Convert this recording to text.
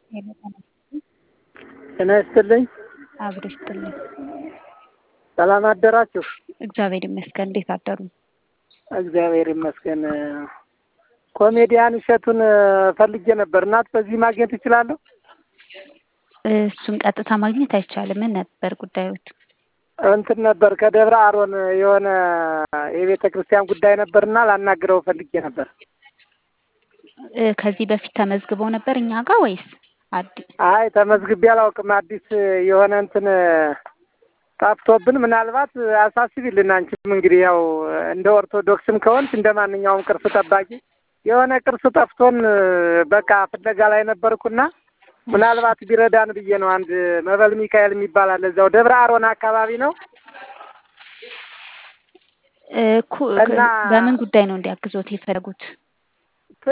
ጤና ይስጥልኝ። አብሮ ይስጥልኝ። ሰላም አደራችሁ? እግዚአብሔር ይመስገን። እንዴት አደሩ? እግዚአብሔር ይመስገን። ኮሜዲያን እሸቱን ፈልጌ ነበር። እናት በዚህ ማግኘት እችላለሁ? እሱን ቀጥታ ማግኘት አይቻልም። ምን ነበር ጉዳዮት? እንትን ነበር ከደብረ አሮን የሆነ የቤተ ክርስቲያን ጉዳይ ነበርና ላናግረው ፈልጌ ነበር። ከዚህ በፊት ተመዝግበው ነበር እኛ ጋር ወይስ አዲስ? አይ ተመዝግቤ አላውቅም። አዲስ የሆነ እንትን ጠፍቶብን ምናልባት አሳስቢልን። አንቺም እንግዲህ ያው እንደ ኦርቶዶክስም ከሆንሽ እንደ ማንኛውም ቅርስ ጠባቂ የሆነ ቅርስ ጠፍቶን በቃ ፍለጋ ላይ ነበርኩና ምናልባት ቢረዳን ብዬ ነው። አንድ መበል ሚካኤል የሚባል አለ እዛው ደብረ አሮን አካባቢ ነው። እኮ በምን ጉዳይ ነው እንዲያግዞት የፈለጉት?